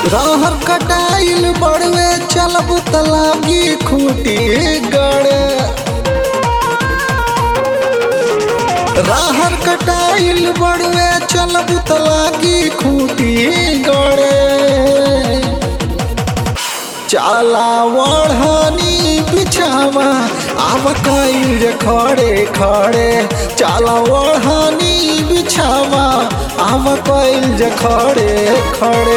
रहर कटाइल बड़वे चलब तलागी खूटी गड़े रहर कटाइल बड़वे चलब तलागी खूटी गड़े चाला वढ़नी बिछावा आव कईल जे खड़े खड़े चाला वढ़नी बिछावा आव कईल जे खड़े खड़े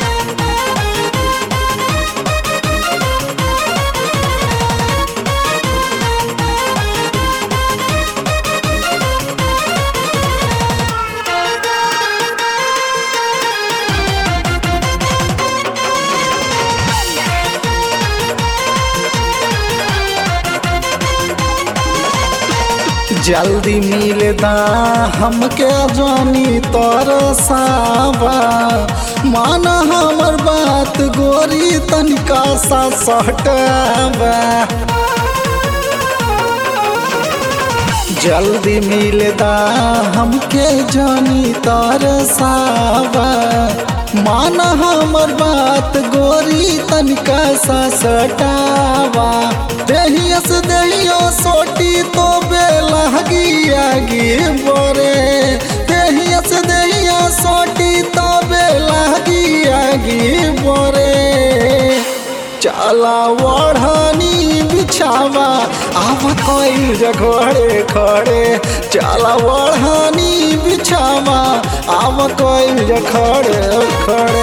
जल्दी मिलदा हमके जानी तरसावा मान हमर बात गोरी तनिका सा सटवा जल्दी मिलदा हमके जानी तरसावा मान हमर बात गोरी तनिका सा सटावा देहियस देहियो सोटी तो बेलहगी आगी बोरे देहियस देहियो सोटी तो बेलहगी आगी बोरे चाला वढ़नी बिछावा आव कोई जघड़े खड़े चाला वढ़नी बिछावा आव कोई जखड़े खड़े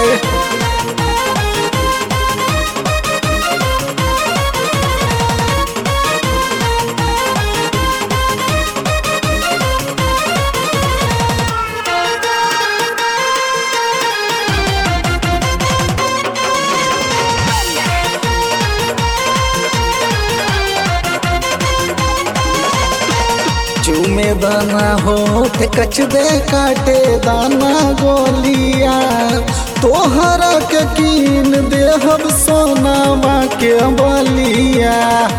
चूमे दाना होठ कच दे काटे दाना गोलिया तोहरा के कीन देहब सोनावा के बलिया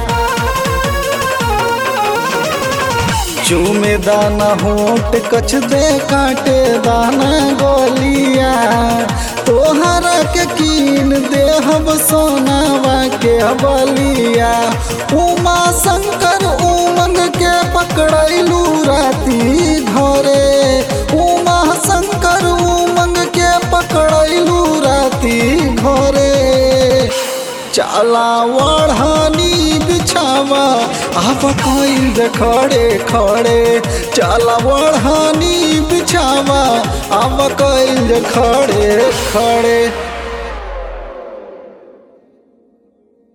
चूमे दाना होठ कच दे काटे दाना गोलिया तोहरा के कीन देहब सोनावा के बलिया उमा शंकर उमंग के पकड़ैलू राती घरे उमा शंकर उमंग के पकड़ैलू राती घरे चाला वढ़नी बिछावा आप कोई खड़े खड़े चाला वढ़नी बिछावा आप कोई खड़े खड़े